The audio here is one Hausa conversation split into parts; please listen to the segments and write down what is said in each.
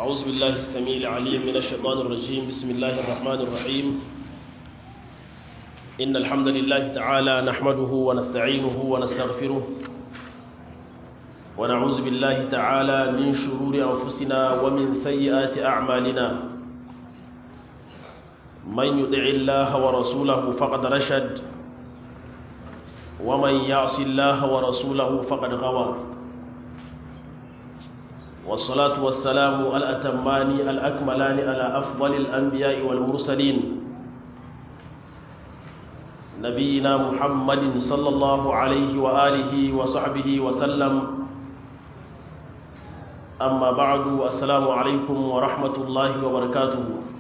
أعوذ بالله السميع العليم من الشيطان الرجيم بسم الله الرحمن الرحيم إن الحمد لله تعالى نحمده ونستعينه ونستغفره ونعوذ بالله تعالى من شرور أنفسنا ومن سيئات أعمالنا من يطع الله ورسوله فقد رشد ومن يعص الله ورسوله فقد غوى والصلاة والسلام الأتمان الأكملان على أفضل الأنبياء والمرسلين نبينا محمد صلى الله عليه وآله وصحبه وسلم أما بعد السلام عليكم ورحمة الله وبركاته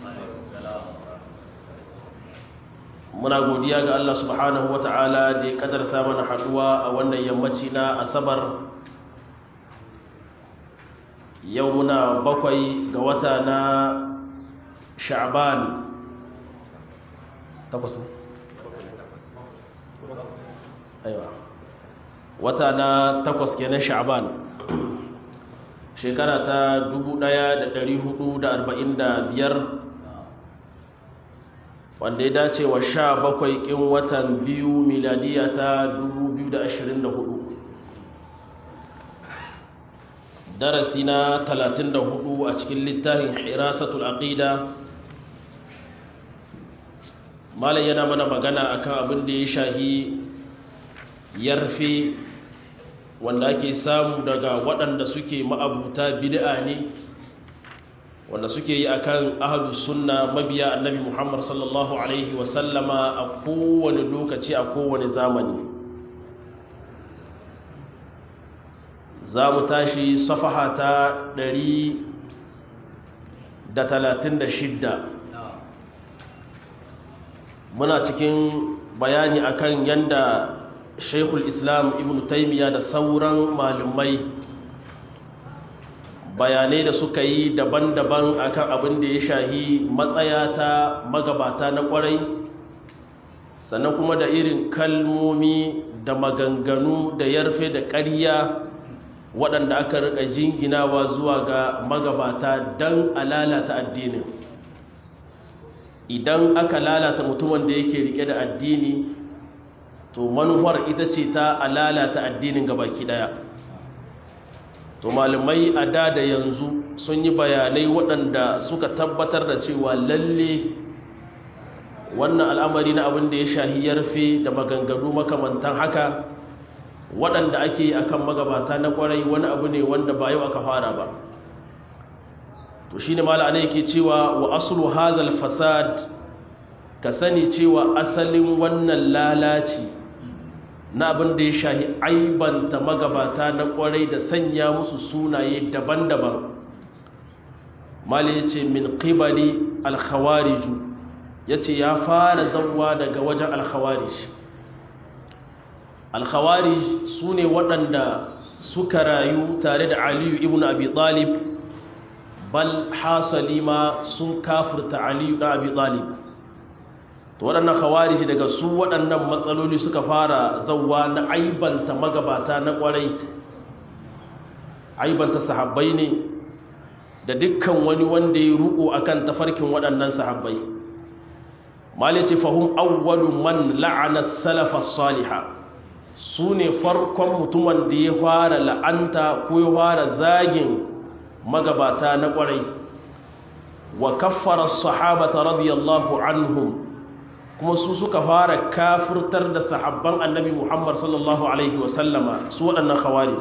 muna godiya ga Allah subhanahu ta'ala da ya kadarta mana haduwa a wannan yammaci na asabar yau muna bakwai ga wata na sha'ban takwas aiwa wata na takwas kenan sha'ban shekara ta 1445 wanda ya dace wa sha bakwai ƙin watan biyu miladiya ta 2024 darasi na 34 a cikin littafin hirasatul aqida malam yana mana magana akan abin da ya shahi yarfe wanda ake samu daga waɗanda suke ma'abuta bid'a ne wanda suke yi akan ahlus sunna mabiya annabi Muhammad sallallahu alaihi wasallama a kowane lokaci a kowane zamani za mu tashi safaha ta 136 muna cikin bayani akan yanda shaikhul islam ibn taimiyya da sauran malumai bayanai da suka yi daban-daban akan abin da ya shahi matsaya ta magabata na kwarai sannan kuma da irin kalmomi da maganganu da yarfe da ƙarya waɗanda aka rika jinginawa zuwa ga magabata don a lalata addinin idan aka lalata mutumin da yake rike da addini to manuwar ita ce ta a lalata addinin gabaki ɗaya to malamai a da da yanzu sun yi bayanai waɗanda suka tabbatar da cewa lalle wannan al'amari na abin da ya shahi yarfe da maganganu makamantan haka waɗanda ake a kan magabata na ƙwarai wani abu ne wanda ba yau aka fara ba to shi ne mala'ana yake cewa wa asulu hazal fasad ka sani cewa asalin wannan lalaci na abin da ya shahi aibanta magabata na ƙwarai da sanya musu sunaye daban-daban mali ya ce min ƙibali alkhawariju ya ce ya fara zauwa daga wajen alkhawarij alkhawarij su ne waɗanda suka rayu tare da aliyu ibn abi talib bal hasali ma sun kafirta aliyu da abi talib to waɗannan khawarij daga su waɗannan matsaloli suka fara zauwa na aibanta magabata na ƙwarai aibanta sahabbai ne da dukkan wani wanda ya ruko akan tafarkin waɗannan sahabbai malice fahum awwalu man la'ana salafa salihah su ne farkon mutumin da ya fara la'anta ko ya fara zagin magabata na ƙwarai wa kaffara sahabata radiyallahu anhum kuma su suka fara kafirtar da sahabban annabi muhammad sallallahu alaihi wasallama su waɗannan khawarij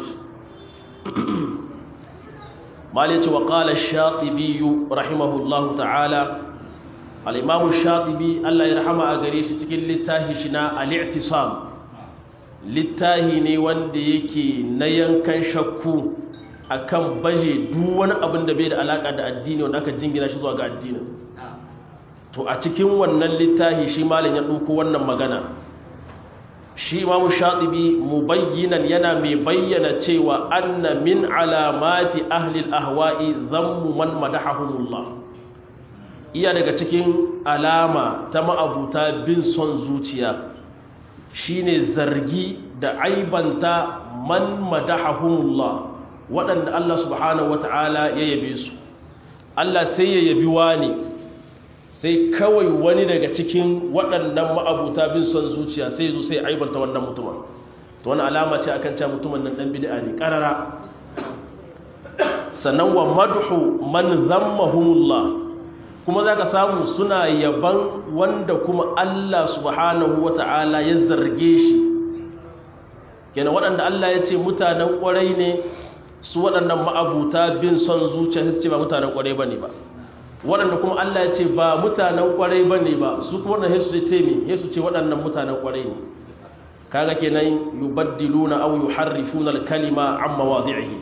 malice wa ƙala shatibiyu rahimahullahu ta'ala al'imamu shatibi allah ya rahama a gare shi cikin littafi shi na al'i'tisam littahi ne wanda yake na yankan shakku akan baje duk wani abin da bai da alaka da addini wanda aka jingina shi zuwa ga addini to a cikin wannan littahi shi malam ya ɗauko wannan magana shi imamu shatibi mubayyinan yana mai bayyana cewa anna min alamati ahli ahwa'i zammu man madahahumullah iya daga cikin alama ta ma'abuta bin son zuciya shine zargi da aibanta man madahahumullah waɗanda Allah subhanahu wata'ala ya yabe su Allah sai ya yabi wani sai kawai wani daga cikin waɗannan ma'abuta bin son zuciya sai zo sai aibanta wannan mutumin to wani alama ce akan cewa mutumin nan dan bid'a ne karara sannan wa madhu man zammahumullah kuma zaka samu suna yaban wanda kuma Allah subhanahu wata'ala ya zarge shi kenan waɗanda Allah ya ce mutanen ƙwarai ne su waɗannan ma'abuta bin son zuciya su ce ba mutanen ƙwarai bane ba waɗanda kuma Allah ya ce ba mutanen ƙwarai bane ba su kuma waɗanda Yesu ce me Yesu ce waɗannan mutanen ƙwarai ne kaga kenan yubaddiluna aw yuharrifuna al-kalima an mawadi'ihi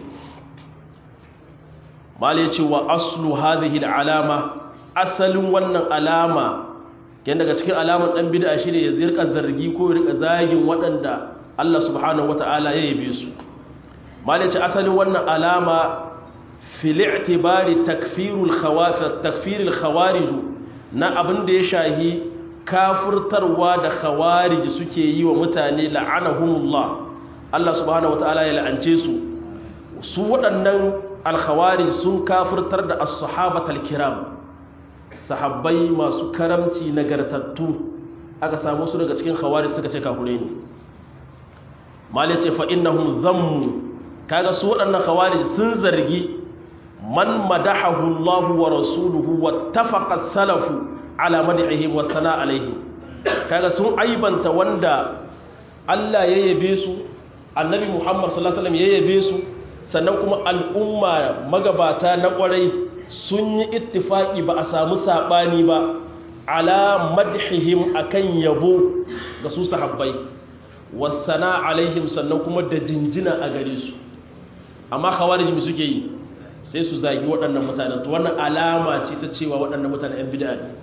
mal yace wa aslu hadhihi al-alama asalin wannan alama ken daga cikin alaman dan bid'a shine ya zirka zargi ko ya rika zagin waɗanda Allah subhanahu wata'ala ya yabe su mal yace asalin wannan alama fil i'tibari takfirul khawafir takfirul khawarij na abin da ya shahi kafurtarwa da khawarij suke yi wa mutane la'anahumullah Allah subhanahu wataala ya la'ance su su waɗannan alkhawarij sun kafurtar da as-sahabatal kiram sahabbai masu karamci nagartattu aka samu su daga cikin khawarij suka ce kafure ne malai ce fa innahum zammu kaga su waɗannan khawarij sun zargi man madahahu Allah wa rasuluhu wattafaqa salafu ala mad'ihim wa sana alaihi kaga sun aibanta wanda Allah ya yabe su annabi Muhammad sallallahu alaihi wasallam ya yabe su sannan kuma al'umma magabata na kwarai sun yi ittifaki ba a samu sabani ba ala madhihim akan yabo ga su sahabbai wa sana alaihim sannan kuma da jinjina a gare su amma khawarij me suke yi sai su zagi waɗannan mutanen to wannan alama ce ta cewa waɗannan mutanen 'yan bid'a ne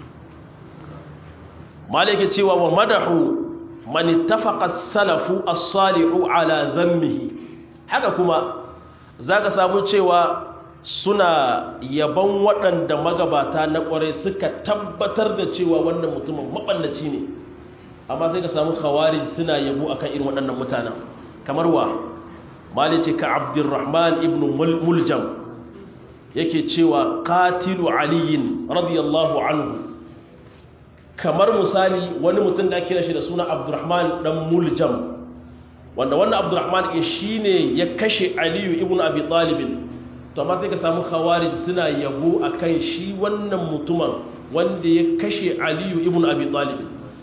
malike cewa wa madahu man ittafaqa salafu as-salihu ala dhammihi haka kuma zaka samu cewa suna yaban waɗanda magabata na ƙware suka tabbatar da cewa wannan mutumin maballaci ne amma sai ka samu khawarij suna yabo akan irin waɗannan mutanen kamar wa malice ka abdurrahman ibn muljam yake cewa qatilu aliyin radiyallahu anhu kamar misali wani mutum da ake shi da suna abdurrahman dan muljam wanda wannan abdurrahman ya shine ya kashe aliyu ibn abi talib to amma sai ka samu khawarij suna yabo akan shi wannan mutumin wanda ya kashe aliyu ibn abi talib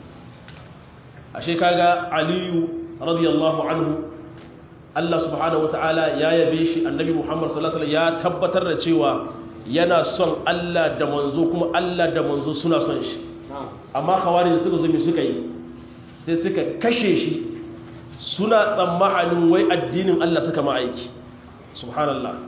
ashe kaga aliyu radiyallahu anhu Allah subhanahu wataala ya yabe shi annabi Muhammad sallallahu alaihi wasallam ya tabbatar da cewa yana son Allah da manzo kuma Allah da manzo suna son shi amma khawarij suka zo me suka yi sai suka kashe shi suna tsammanin wai addinin Allah suka ma aiki subhanallah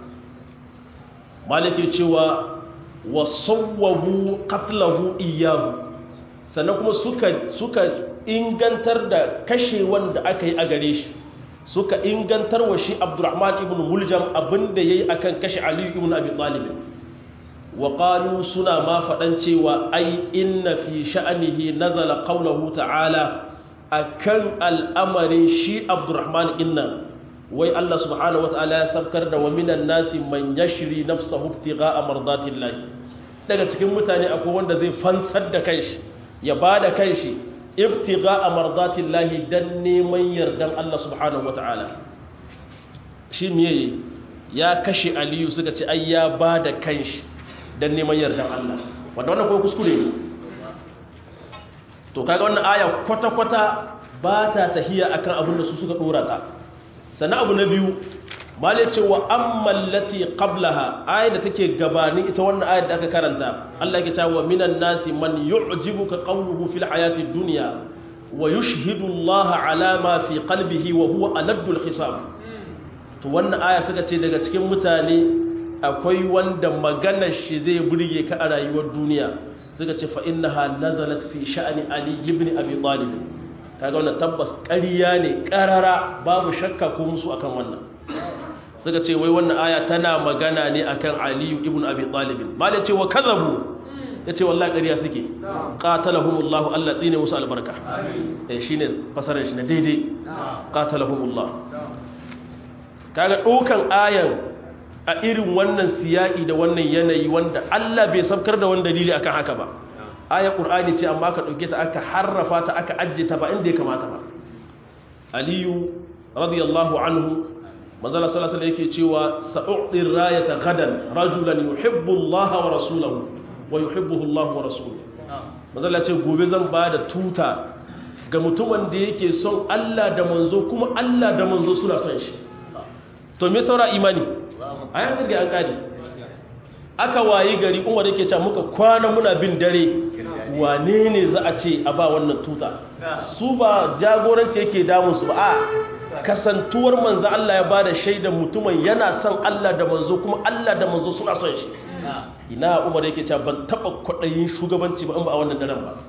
maliki cewa wa sawwabu qatlahu iyyahu sannan kuma suka suka ingantar da kashe wanda aka yi a gare shi suka ingantar wa shi Abdurrahman ibn Muljam abinda yayi akan kashe Ali ibn Abi Talib wa qalu suna ma faɗan cewa ai inna fi sha'anihi nazala qawluhu ta'ala akan al'amarin shi abdurrahman inna wai Allah subhanahu wata'ala ya sabkar da wa minan nasi man yashri nafsahu ibtigha'a mardatillah daga cikin mutane akwai wanda zai fansar da kanshi ya bada kanshi ibtigha'a mardatillah dan neman yardan Allah subhanahu wata'ala shi miye ya kashe aliyu suka ce ai ya bada kanshi don neman yardan Allah wanda wannan kuma kuskure ne to kaga wannan aya kwata-kwata ba ta tahiya akan abin da su suka dora ta sannan abu na biyu male cewa amman lati qablaha ayat da take gabanin ita wannan ayat da aka karanta Allah yake cewa minan nasi man yu'jibuka qawluhu fil hayati dunya wa yushhidu Allah ala ma fi qalbihi wa huwa aladul hisab to wannan aya suka ce daga cikin mutane akwai wanda maganar shi zai burge ka a rayuwar duniya suka ce fa innaha nazalat fi sha'ani ali ibn abi talib kaga wannan tabbas ƙarya ne ƙarara babu shakka ko musu akan wannan suka ce wai wannan aya tana magana ne akan ali ibn abi talib malai ce wa kazabu yace wallahi ƙarya suke qatalahumullah Allah tsine musu albarka eh shine fasarar shi na daidai qatalahumullah kaga dokan ayan a irin wannan siya'i da wannan yanayi wanda Allah bai sabkar da wani dalili akan haka ba aya qur'ani ce amma aka dauke ta aka harrafa ta aka ajje ta ba inda ya kamata ba aliyu radiyallahu anhu manzala sallallahu alaihi yake cewa sa'u'ti rayata gadan rajulan yuhibbu Allah wa rasulahu wa yuhibbuhu Allah wa rasuluhu manzala ce gobe zan ba da tuta ga mutumin da yake son Allah da manzo kuma Allah da manzo suna son shi to me saura imani a yanzu ga an kadi aka wayi gari umar yake cewa muka kwana muna bin dare wane ne za a ce a ba wannan tuta su ba jagoranci yake damun su ba a kasantuwar manzo Allah ya bada shaidan mutumin yana son Allah da manzo kuma Allah da manzo suna son shi ina umar yake cewa ban taba kwadayin shugabanci ba in ba a wannan daren ba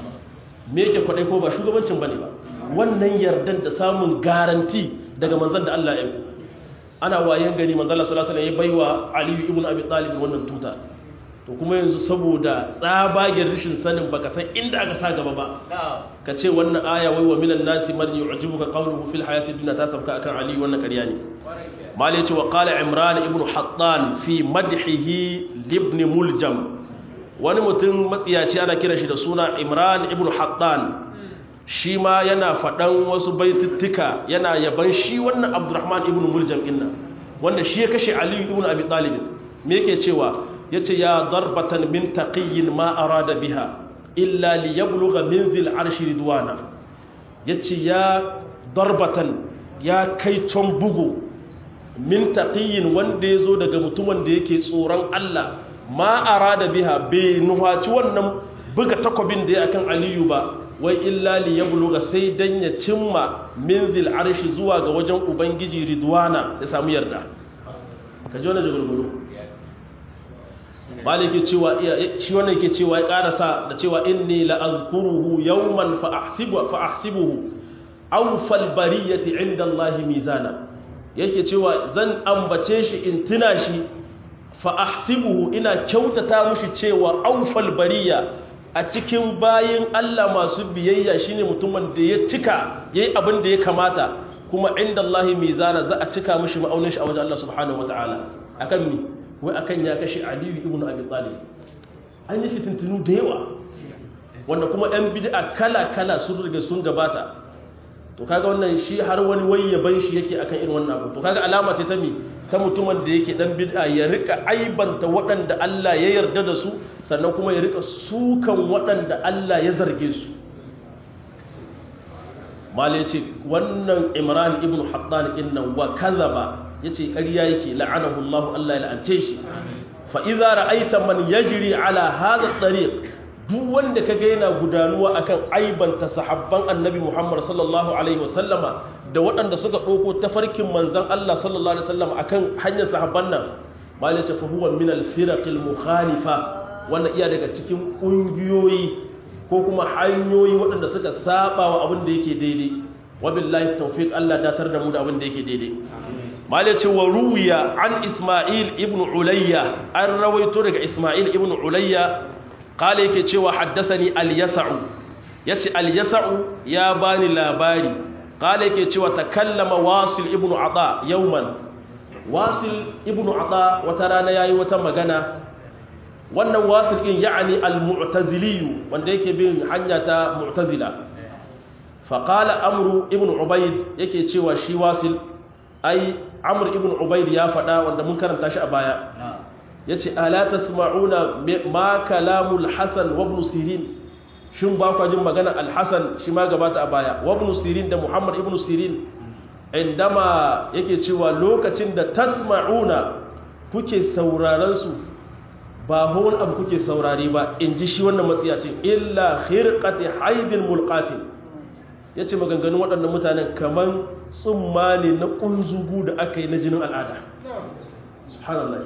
me yake kwadai ko ba shugabancin bane ba wannan yardan da samun garanti daga manzon da Allah ya yi ana wayan gani manzon Allah sallallahu alaihi wasallam ya baiwa Ali ibn Abi Talib wannan tuta to kuma yanzu saboda tsabagen rishin sanin baka san inda aka sa gaba ba ka ce wannan aya wai wa minan nasi man yu'jibuka qawluhu fil hayati dunya ta sabka akan Ali wannan ƙarya ne mali ce wa qala Imran ibn Hattan fi madhihi ibn Muljam wani mutum matsiyaci ana kira shi da suna Imran ibn Hattan shi ma yana faɗan wasu baitittuka yana yaban shi wannan Abdurrahman ibn Muljam inna wanda shi ya kashe Ali ibn Abi Talib me yake cewa yace ya darbatan min taqiyyin ma arada biha illa li yablugha min dhil arshi ridwana yace ya darbatan ya kai ton bugu min taqiyyin wanda yazo daga mutumin da yake tsoron Allah ma arada biha bai nuhaci wannan buga takobin da ya akan aliyu ba wai illa li yablugha sai dan ya cimma min dhil arshi zuwa ga wajen ubangiji ridwana ya samu yarda ka ji wannan jagulgulu maliki cewa shi wannan yake cewa ya karasa da cewa inni la azkuruhu yawman fa ahsibu fa ahsibuhu awfal bariyati inda Allah mizana yake cewa zan ambace shi in tuna shi fa ahsibuhu ina kyautata mushi cewa awfal bariya a cikin bayin Allah masu biyayya shine mutumin da ya cika yayi abin da ya kamata kuma inda Allah mizana za a cika mushi ma'aunin shi a wajen Allah subhanahu wataala akan mi wai akan ya kashe aliyu ibn abi talib an yi fitintunu da yawa wanda kuma ɗan bid'a kala-kala sun riga sun gabata to kaga wannan shi har wani wai yaban shi yake akan irin wannan abu to kaga alama ce ta mi ta mutumin da yake dan bid'a ya rika aibanta waɗanda Allah ya yarda da su sannan kuma ya rika sukan waɗanda Allah ya zarge su mala yace wannan imran ibn hattan innan wa kazaba yace ƙarya yake la'anahu Allah Allah ya la'ance shi fa idza ra'aita man yajri ala hadha at-tariq duk wanda kaga yana gudanuwa akan aibanta sahabban annabi Muhammad sallallahu alaihi wasallama da waɗanda suka ɗauko tafarkin manzon Allah sallallahu alaihi wasallam akan hanyar sahabban nan malai ce fa huwa min al-firaq al-mukhalifa wannan iya daga cikin ƙungiyoyi ko kuma hanyoyi waɗanda suka saba wa abin da yake daidai wabillahi tawfiq Allah datar da mu da abin da yake daidai malaci wa ruwiya an isma'il ibn ulayya an rawaito daga isma'il ibn ulayya kala yake cewa haddasani al-yasa'u yace al-yasa'u ya bani labari kala yake cewa takallama wasil ibn ata yawman wasil ibn ata wata rana yayi wata magana wannan wasil din ya'ani al-mu'tazili wanda yake bin hanya ta mu'tazila fa qala amru ibn ubayd yake cewa shi wasil ai amr ibn ubayd ya faɗa wanda mun karanta shi a baya yace ala tasma'una ma kalamul hasan wa ibn sirin shin ba ku jin magana al-hasan shi ma gabata a baya wa ibn sirin da muhammad ibn sirin indama yake cewa lokacin da tasma'una kuke sauraron su ba hon abu kuke saurari ba in ji shi wannan matsiyacin illa khirqati haidin mulqatin yace maganganun waɗannan mutanen kaman tsumma ne na kunzugu da aka yi na jinin al'ada subhanallah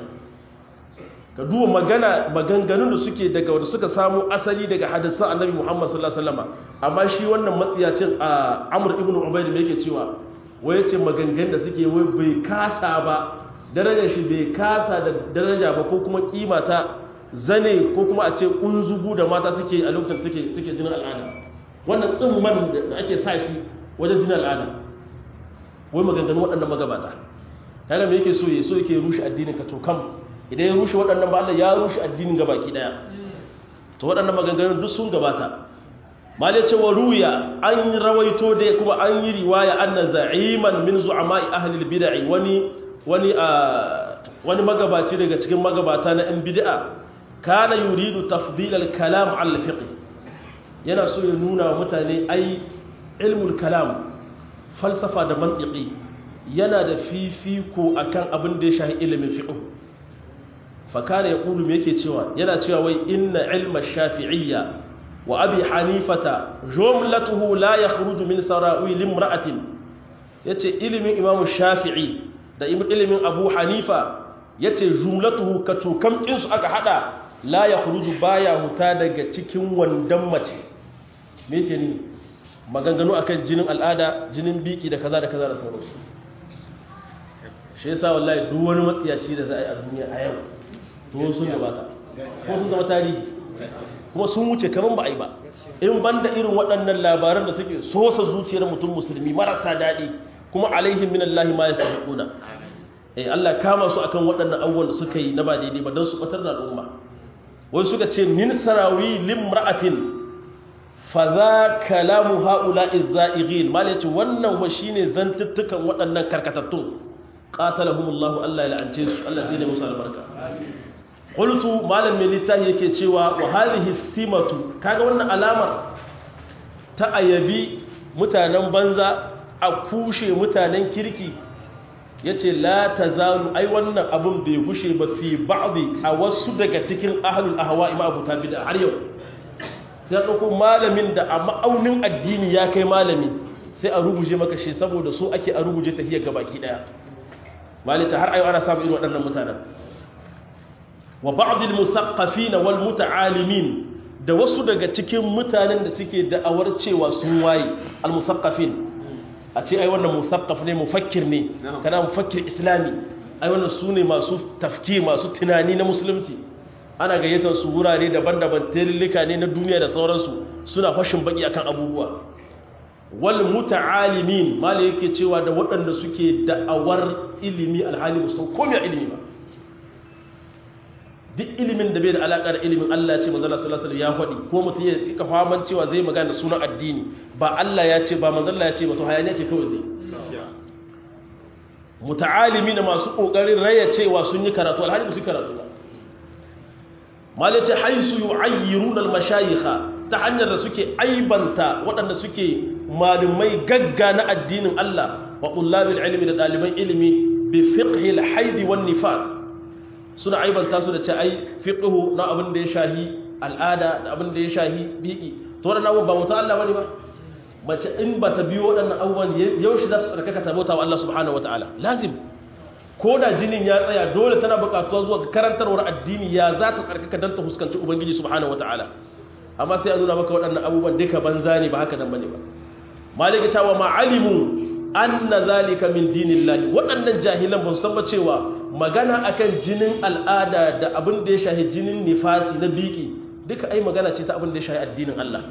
ka duba magana maganganun da suke daga wanda suka samu asali daga hadisan annabi Muhammad sallallahu alaihi wasallam amma shi wannan matsiyacin a Amr ibn Ubayd me yake cewa wai yace maganganun da suke wai bai kasa ba darajar shi bai kasa da daraja ba ko kuma kima ta zane ko kuma a ce unzugu da mata suke a lokacin suke suke jinin al'ada wannan tsimman da ake sa shi wajen jinin al'ada wai maganganun waɗannan magabata kaga me yake so ya so yake rushe addinin ka to kam idan ya rushe waɗannan ba Allah ya rushe addinin ga baki daya to waɗannan maganganun duk sun gabata malai cewa ruya an rawaito da kuma an yi riwaya anna za'iman min zu'ama'i ahli al-bid'ah wani wani wani magabaci daga cikin magabata na 'yan bid'a kana yuridu tafdil al-kalam al fiqh yana so ya nuna wa mutane ai ilmul kalam falsafa da mantiki yana da fifiko akan abin da ya shahi ilimin fiqh fa kana yaqulu me yake cewa yana cewa wai inna ilma shafi'iyya wa abi hanifata jumlatuhu la yakhruju min sarawi limra'atin yace ilimin imamu shafi'i da ilimin abu hanifa ya ce jumlatuhu ka tokamkinsu aka hada la ya huruju baya huta daga cikin wandan mace me ke ni maganganu akan jinin al'ada jinin biki da kaza da kaza da sauransu shi yasa wallahi duk wani matsiyaci da za a yi a duniya a yau to sun gabata ko sun zama tarihi kuma sun wuce kaman ba a yi ba in banda irin waɗannan labaran da suke sosa zuciyar mutum musulmi marasa daɗi kuma alaihim minallahi ma yasabiquna eh Allah kama su akan waɗannan abubuwan da suka yi na ba daidai ba don su batar da al'umma wai suka ce min sarawi limra'atin fa za kalamu haula'i za'ighin mal yace wannan wa shine zantuttukan waɗannan karkatattun qatalahumullahu Allah ya la'ance su Allah zai musu albarka qultu malam mai littafi yake cewa wa hadhihi simatu kaga wannan alamar ta ayabi mutanen banza a kushe mutanen kirki ya ce la ta zalu ai wannan abin bai gushe ba fi ba'adi a wasu daga cikin ahalul ahawa ima abu ta bida har yau sai a ɗauko malamin da a ma'aunin addini ya kai malami sai a ruguje maka shi saboda so ake a ruguje tafiyar gabaki ɗaya malita har ayo ana samun irin waɗannan mutanen wa ba'adil musaqqafina wal muta'alimin da wasu daga cikin mutanen da suke da'awar cewa sun waye al musaqqafin a ce ai wannan musaqqaf ne mufakkir ne kana mufakkir islami ai wannan su ne masu tafki masu tunani na musulunci ana gayyatar su wurare daban-daban tilillika ne na duniya da sauransu suna fashin baki akan abubuwa wal muta'alimin mala yake cewa da waɗanda suke da'awar ilimi alhali musan komai ilimi ba duk ilimin da bai da alaƙar ilimin Allah ce manzala sallallahu alaihi ya faɗi ko mutum ya ka faman cewa zai magana sunan addini ba Allah ya ce ba manzala ya ce ba to hayaniya ce kawai zai muta'alimi da masu kokarin raya cewa sun yi karatu alhali ba su karatu ba malai ce haisu yu'ayyiruna al-mashayikha ta hanyar da suke aibanta waɗanda suke malumai gagga na addinin Allah wa qullabil ilmi da ɗaliban ilimi bi fiqhi al-haid wan nifas suna aibanta su da ce ai fiqhu na abin da ya shahi al'ada da abin da ya shahi biki to waɗannan abubuwan ba mutu Allah bane ba mace in ba ta biyo waɗannan abubuwan yaushe za ta tsarkaka ta bauta wa Allah subhanahu wataala lazim ko da jinin ya tsaya dole tana buƙatuwa zuwa ga karantarwar addini ya za ta tsarkaka don ta fuskanci ubangiji subhanahu wataala amma sai a nuna maka waɗannan abubuwan duka banza ne ba haka nan bane ba malika cewa ma alimu anna zalika min dinillahi waɗannan jahilan ba su san ba cewa magana akan jinin al'ada da abin da ya shahi jinin nifasi na biki duka ai magana ce ta abin da ya shahi addinin Allah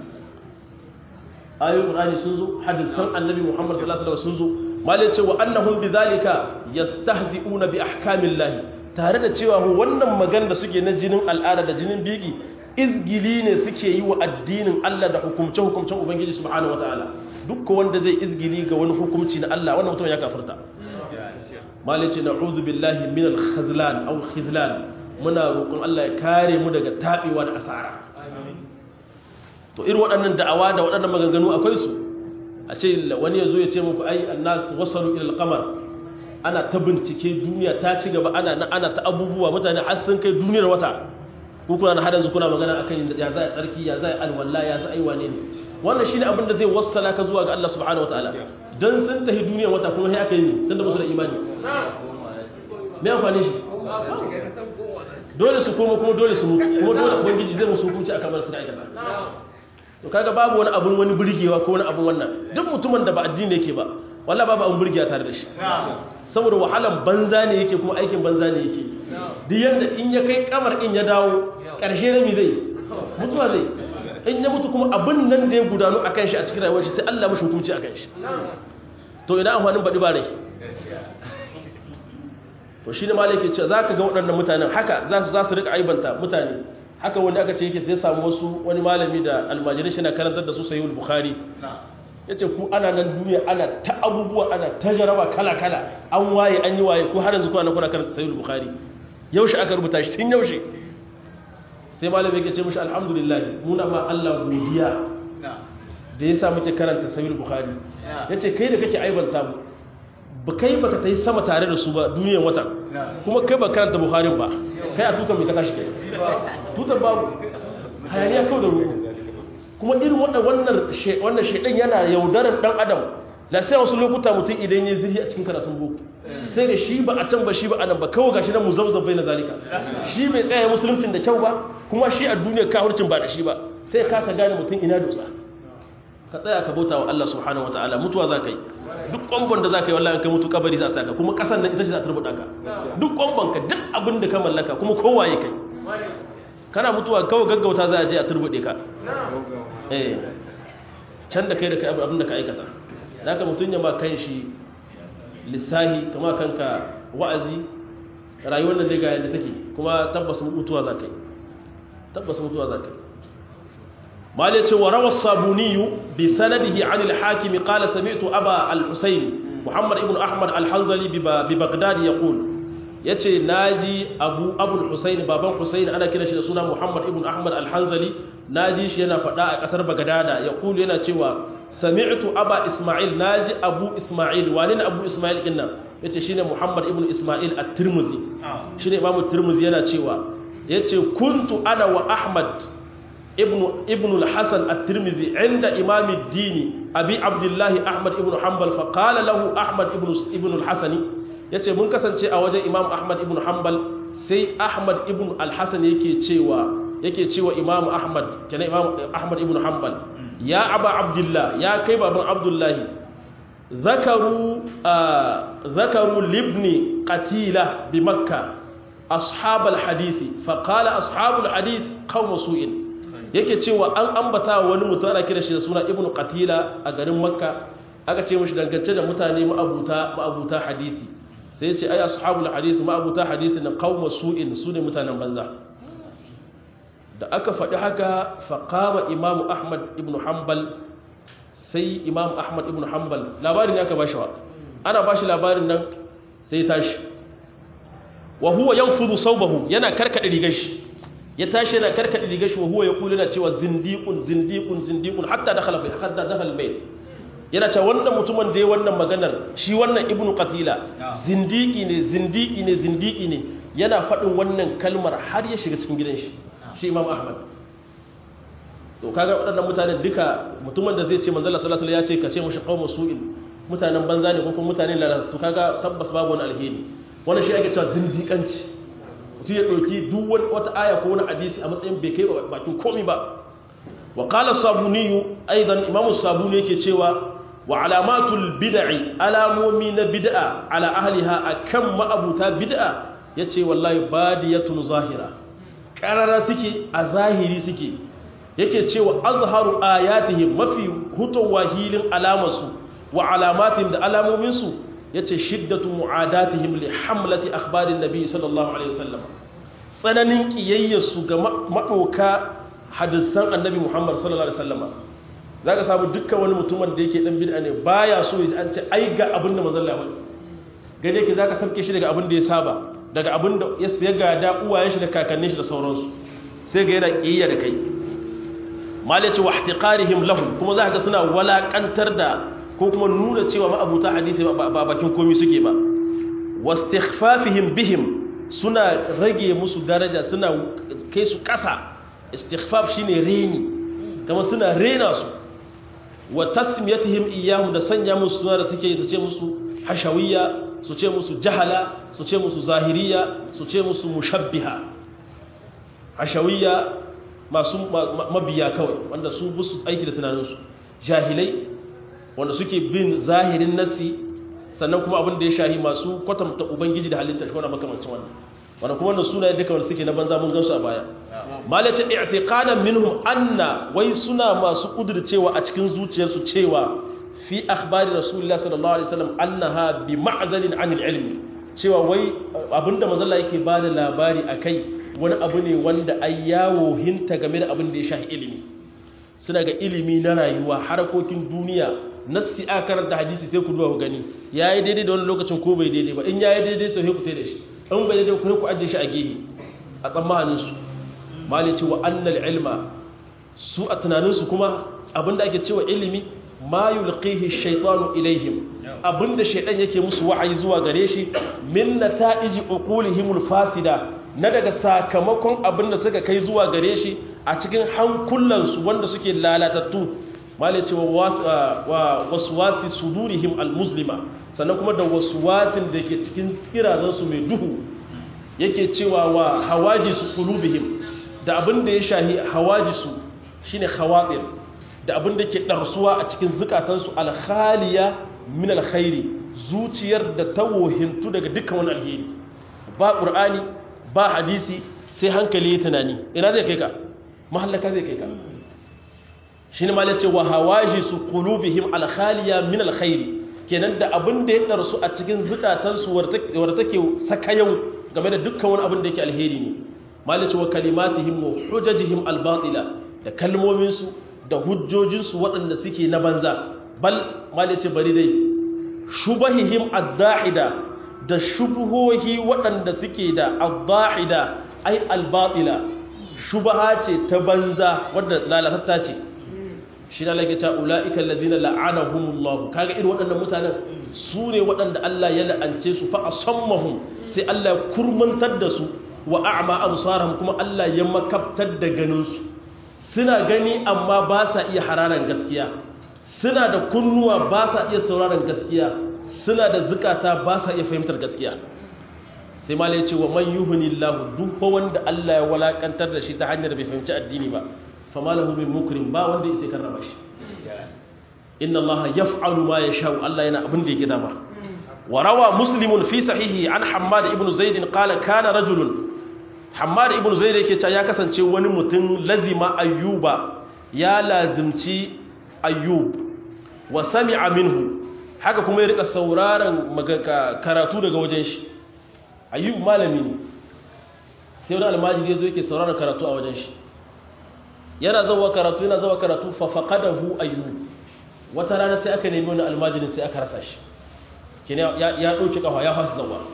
ayoyin qur'ani sun zo hadisan annabi Muhammad sallallahu alaihi wasallam sun zo malai cewa annahum bidhalika yastahzi'una bi ahkamillahi tare da cewa wannan magana da suke na jinin al'ada da jinin biki izgili ne suke yi wa addinin Allah da hukumce hukumcen ubangiji subhanahu wataala duk wanda zai izgili ga wani hukumci na Allah wannan mutum ya kafirta malai ce na'udhu billahi min al-khazlan aw khizlan muna roƙon Allah ya kare mu daga tabewa da asara to irin waɗannan da'awa da waɗannan maganganu akwai su a ce wani ya zo ya ce muku ai annas wasalu ila al-qamar ana ta bincike duniya ta ci gaba ana ana ta abubuwa mutane har sun kai duniyar wata ko kuna na hadan su kuna magana akan ya za a tsarki ya za a alwala ya za a yi wane ne wannan shine abin da zai wassala ka zuwa ga Allah subhanahu wataala dan sun tafi duniyar wata kuma sai aka yi tunda musu da imani me amfani shi dole su koma kuma dole su mutu kuma dole ubangiji zai musu hukunci akan bar su da aikata to kaga babu wani abun wani burgewa ko wani abun wannan duk mutumin da ba addini yake ba wallahi babu abun burgewa tare da shi saboda wahalan banza ne yake kuma aikin banza ne yake duk yanda in ya kai kamar in ya dawo karshe na mi zai mutuwa zai in ya mutu kuma abin nan da ya gudanu akan shi a cikin rayuwar shi sai Allah mashi hukunci akan shi to idan amfanin baɗi ba rai to shi ne ma yake ce za ka ga waɗannan mutanen haka za su rika aibanta mutane haka wanda aka ce yake sai samu wasu wani malami da almajirin shi na karantar da su sayi bukhari ya ce ku ana nan duniya ana ta abubuwa ana ta jaraba kala-kala an waye an yi waye ko har yanzu kuna kuna karanta sayi bukhari yaushe aka rubuta shi tun yaushe sai malami yake ce mushi alhamdulillah muna ma Allah godiya da ya sa muke karanta sayi bukhari ya ce kai da kake aibanta mu ba kai baka ta yi sama tare da su ba duniyan watan kuma kai ba karanta buharin ba kai a tutar mai ka tashi kai tutar babu hayaniya kawai da ruku kuma irin wannan wannan shaidan yana yaudarar dan adam da sai wasu lokuta mutum idan ya zirhi a cikin karatun boko sai da shi ba a can ba shi ba a nan ba kawai gashi nan muzabzab bai na zalika shi bai tsaya musuluncin da kyau ba kuma shi a duniyar kafircin ba da shi ba sai kasa gane mutum ina dosa ka tsaya ka bauta wa Allah subhanahu wa ta'ala mutuwa za ka yi duk ƙwambon da za ka yi wallahi kai mutu kabari za a saka kuma ƙasar nan ita ce za ta rubuta ka duk ƙwambon ka duk abin da ka mallaka kuma kowa ya kai kana mutuwa kawai gaggauta za a je a turbuɗe ka eh can da kai da kai abin da ka aikata da ka mutum ya ma kan shi lissahi kama kanka wa'azi rayuwar nan dai ga yadda take kuma tabbas mutuwa za ka yi tabbas mutuwa za ka yi مالك وروى الصابوني بسنده عن الحاكم قال سمعت أبا الحسين محمد ابن أحمد الحنظلي ببغداد يقول yace naji abu abul husayn baban husayn ana kira shi da suna muhammad ibn ahmad al-hanzali naji shi yana faɗa a ƙasar bagadada ya kulu yana cewa sami'tu aba isma'il naji abu isma'il wani ne abu isma'il din nan yace shine muhammad ibn isma'il at-tirmidhi shine imam at-tirmidhi yana cewa yace kuntu ana wa ahmad ابن ابن الحسن الترمذي عند امام الدين ابي عبد الله احمد ابن حنبل فقال له احمد ابن ابن الحسن yace mun kasance a wajen imam ahmad ibn hanbal sai ahmad ibn al-hasan yake cewa yake cewa imam ahmad kenan imam ahmad ibn hanbal ya aba abdullah ya kai baban abdullahi zakaru zakaru libni qatila bi makkah ashab al-hadisi fa qala ashab al-hadith qawm su'in yake cewa an ambata wani mutum ana kira shi da suna ibnu qatila a garin makka aka ce mishi dangance da mutane ma'abuta ma'abuta hadisi sai ya ce ai ashabul hadisi ma'abuta hadisi na qauma su'in su ne mutanen banza da aka faɗi haka faqama imamu ahmad ibnu hanbal sai imamu ahmad ibnu hanbal labarin ya ka bashi wa ana bashi labarin nan sai tashi wa huwa yanfudu sawbahu yana karkade rigar shi ya tashi yana karkade rigar shi wa huwa yaqulu yana cewa zindiqun zindiqun zindiqun hatta dakhala fi hatta dakhala bayt yana cewa wannan mutumin da ya wannan maganar shi wannan ibnu qatila zindiki ne zindiki ne zindiki ne yana faɗin wannan kalmar har ya shiga cikin gidan shi shi imam ahmad to kaga waɗannan mutanen duka mutumin da zai ce manzala sallallahu alaihi wasallam ya ce ka ce mushi qaumu su'in mutanen banza ne ko kuma mutanen lalata to kaga tabbas babu wani alheri wannan shi ake cewa zindiƙanci mutum ya ɗauki duk wata aya ko wani hadisi a matsayin bai kai bakin komi ba wa qala sabuni aidan imam sabuni yake cewa wa alamatul bid'i alamomi na bid'a ala ahliha akan ma'abuta bid'a yace wallahi badiyatun zahira karara suke a zahiri suke yake cewa azharu ayatihim mafi hutowa hilin alamarsu wa alamatin da alamominsu ya ce shiddatu mu'adatihim li hamlati akhbarin nabi sallallahu alaihi wasallam tsananin kiyayyarsu ga maɗauka hadisan annabi muhammad sallallahu alaihi wasallam za ka samu dukkan wani mutumin da yake dan bid'a ne baya so ya an ce ai ga abin da manzon Allah gane yake za ka sauke shi daga abin da ya saba daga abin da ya gada uwayen shi da kakannin shi da sauransu sai ga yana kiyayya da kai malaci wa ihtiqarihim lahum kuma za ka suna walakantar da ko kuma nuna cewa ma'abuta hadisi ba bakin komi suke ba wastighfafihim bihim suna rage musu daraja suna kai su ƙasa istighfaf shine reni kama suna rena su wa tasmiyatihim iyyahum da sanya musu suna da suke su ce musu hashawiyya su ce musu jahala su ce musu zahiriya su ce musu mushabbiha hashawiyya masu mabiya kawai wanda su busu aiki da tunaninsu jahilai wanda suke bin zahirin nasi sannan kuma abin da ya shahi masu kwatanta ubangiji da halitta shi wanda makamancin wannan wanda kuma wannan sunaye duka wanda suke na banza mun gansu a baya malace i'tiqadan minhum anna wai suna masu kudurcewa a cikin zuciyarsu cewa fi akhbari rasulullah sallallahu alaihi wasallam annaha bi ma'zalin anil ilmi cewa wai abinda mazalla yake ba da labari a kai wani abu ne wanda ai yawo hinta game da abin da ya shahi ilimi suna ga ilimi na rayuwa harkokin duniya nassi a karanta hadisi sai ku duba ku gani ya yi daidai da wani lokacin ko bai daidai ba in ya yi daidai sai ku sai da shi in bai daidai ku ku ajiye shi a gehe a tsammaninsu malin cewa annal ilma su a tunaninsu kuma abinda ake cewa ilimi ma yulqihi shaytanu ilaihim abinda shaydan yake musu wa'ayi zuwa gare shi min nata'iji uqulihimul fasida na daga sakamakon abinda suka kai zuwa gare shi a cikin hankulansu wanda suke lalatattu malai cewa waswasi sudurihim almuslima sannan kuma da waswasin da ke cikin kirazansu mai duhu yake cewa wa hawajisu qulubihim da abinda ya shahi hawajisu shine khawatir da abin da ke ɗarsuwa a cikin zukatansu alkhaliya min alkhairi zuciyar da ta wohintu daga dukkan wani alheri ba ƙur'ani ba hadisi sai hankali ya tunani ina zai kai ka mahallaka zai kai ka shi ne malace wa hawaji su qulubihim alkhaliya min alkhairi kenan da abin da ya ɗarsu a cikin zukatansu wadda take saka yau game da dukkan wani abin da yake alheri ne malace wa kalimatihim wa hujajihim albatila da kalmominsu da hujjojinsu waɗanda suke na banza bal malice bari dai shubahihim addahida da shubuhohi waɗanda suke da addahida ai albatila shubaha ce ta banza wadda lalatatta ce shi na lage ta ula'ika alladhina la'anahumullahu kaga irin waɗannan mutanen su ne waɗanda Allah ya la'ance su fa asammahum sai Allah ya kurmantar da su wa a'ma absarahum kuma Allah ya makabtar da ganin su suna gani amma ba sa iya hararan gaskiya suna da kunnuwa ba sa iya sauraron gaskiya suna da zukata ba sa iya fahimtar gaskiya sai ma ya ce wa man yuhuni lahu duk wanda Allah ya walakantar da shi ta hanyar bai fahimci addini ba fa ma lahu min mukrim ba wanda yake karrama shi inna Allah yaf'alu ma yasha Allah yana abin da yake dama wa rawa muslimun fi sahihi an hammad ibn zaid qala kana rajulun Hammad ibn Zaid yake cewa ya kasance wani mutum lazima Ayyuba ya lazimci Ayyub wa sami'a minhu haka kuma ya rika sauraron karatu daga wajen shi Ayyub malami ne sai wani almajiri yazo yake sauraron karatu a wajen shi yana zawa karatu yana zawa karatu fa faqadahu Ayyub wata rana sai aka nemi wani almajirin sai aka rasa shi kene ya ya dauki kafa ya fasa zawa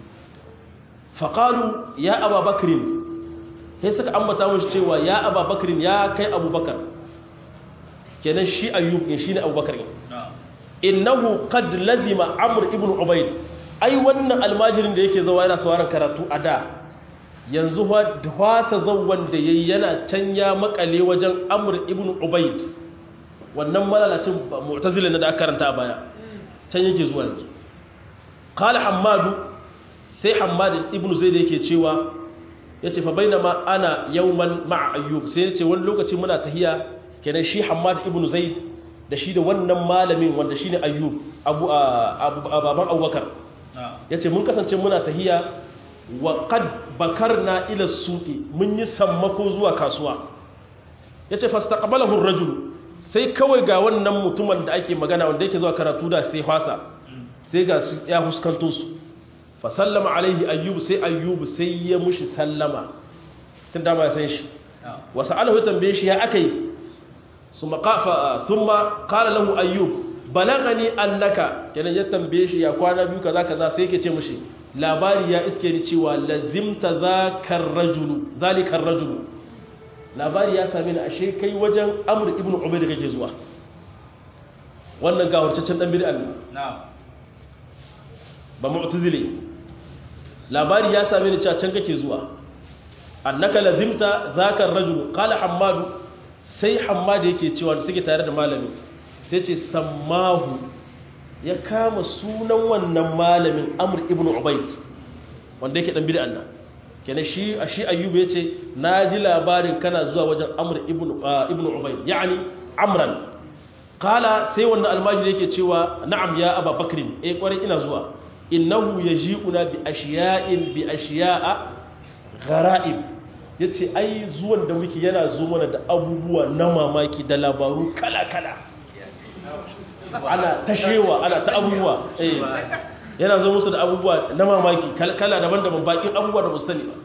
faƙalu ya aba bakirin sai suka ambata mashi cewa ya aba bakirin ya kai abubakar kenan shi ayyub in shi ne abubakar innahu qad lazima amr ibn ubayd ai wannan almajirin da yake zawa yana sauraron karatu a da yanzu hwasa zawwan da yayi yana can ya makale wajen amr ibn ubayd wannan malalacin mu'tazila da aka karanta a baya can yake zuwa yanzu qala hammadu sai hammad ibn zaid yake cewa yace fa bainama ana yawman ma'a ayyub sai yace wani lokaci muna tahiya kenan shi hammad ibn zaid da shi da wannan malamin wanda shine ayyub abu baban abubakar yace mun kasance muna tahiya wa qad bakarna ila suqi mun yi sammako zuwa kasuwa yace fastaqbalahu ar-rajul sai kawai ga wannan mutumin da ake magana wanda yake zuwa karatu da sai fasa sai ga su ya huskanto su fa sallama alaihi ayyub sai ayyub sai ya mushi sallama tun da ba san shi wa sa'alahu tambaye shi ya akai summa qafa summa qala lahu ayyub balagani annaka kenan ya tambaye shi ya kwana biyu kaza kaza sai yake ce mushi labari ya iske ni cewa lazimta zakar rajulu zalikar rajulu labari ya same ni ashe kai wajen amr ibn ubayd kake zuwa wannan gawarcaccen dan bid'a ne ba mu'tazili labari ya same ni cewa can kake zuwa annaka lazimta zakar rajulu qala hammadu sai hammadu yake cewa suke tare da malami sai ce sammahu ya kama sunan wannan malamin amr ibn ubayd wanda yake dan bid'a nan kenan shi shi ayyubu yace naji labarin kana zuwa wajen amr ibn ibn ubayd yani amran qala sai wannan almajiri yake cewa na'am ya aba bakrin eh kwarai ina zuwa innahu yaji'una bi ashiya'in bi ashiya'a gharaib yace ai zuwan da muke yana zo mana da abubuwa na mamaki da labaru kala kala ana tashewa ana ta abubuwa eh yana zo musu da abubuwa na mamaki kala daban-daban bakin abubuwa da musu ba